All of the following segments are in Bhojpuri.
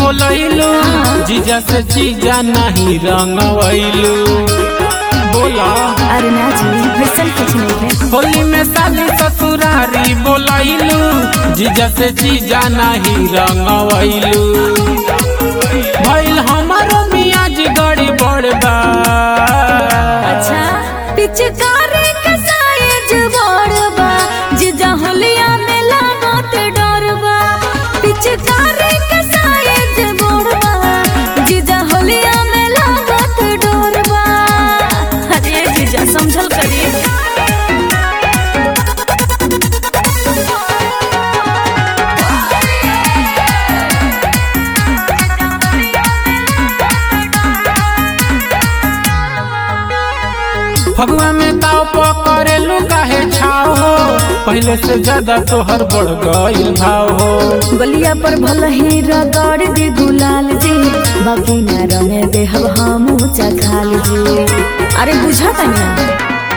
बोलैलू जीजा से जीजा नहीं रंगवैलू बोला अरे ना जी वैसन कुछ नहीं है होली में साली ससुरारी बोलैलू जीजा से जीजा नहीं रंगवैलू भइल हमारो मियाज गड़ी बड़बा अच्छा पिचकारी के साइज बड़बा जिजा होलिया में लागत डरबा पिचकारी के साइज बड़बा जिजा होलिया में लागत डरबा अरे जीजा समझल करिए फगुआ में ताव पकड़ेलू काहे छाव हो पहले से ज्यादा तोहर बढ़ गइल भाव हो गलिया पर भल ही रगड़ दे गुलाल जी बाकी न रंगे देहब हम चखाल जी अरे बुझा तनिया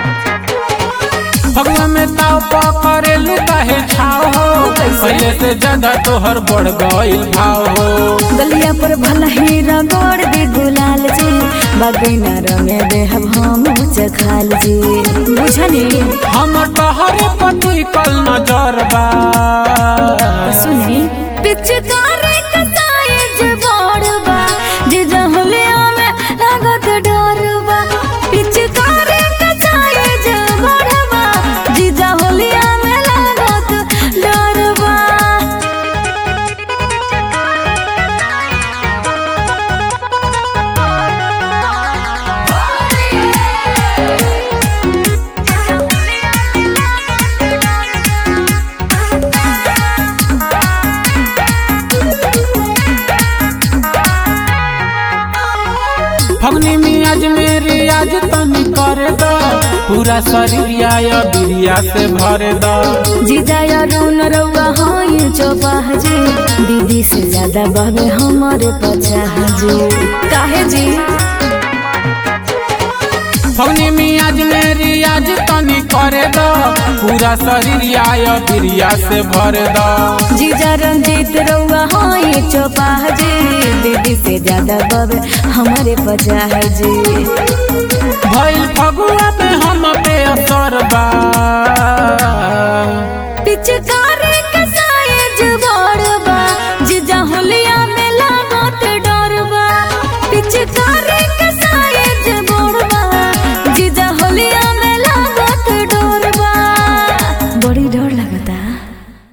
फगुआ में ताव पकड़ेलू काहे छाव हो कैसे? पहले से ज्यादा तोहर बढ़ गइल भाव हो गलिया पर भल ही रगड़ दे गुलाल जी बाकी न रंगे देहब हम चखाल जी बुझनी हम तोहरे पति कल नजर बा सुनी पिचकारी का साइज बड़बा जे जहलिया में लागत डरबा पिचकारी का साइज बड़बा जे जहलिया में लागत डरबा फगनी मियाज मेरी आज तनी कर द पूरा शरीर या बिरिया से भर द जीजा या रौन रौआ हाय चौपाह जी दीदी से ज्यादा बहवे हमारे पचाह जी काहे जी फगनी मियाज मेरी आज तनी करे द पूरा शरीर या बिरिया से भर द जीजा रंजीत रउआ हाय चौपाह जी दीदी से ज्यादा बबे हमारे पचाह जी भइल फगुआ में हम पे असर बा पिचका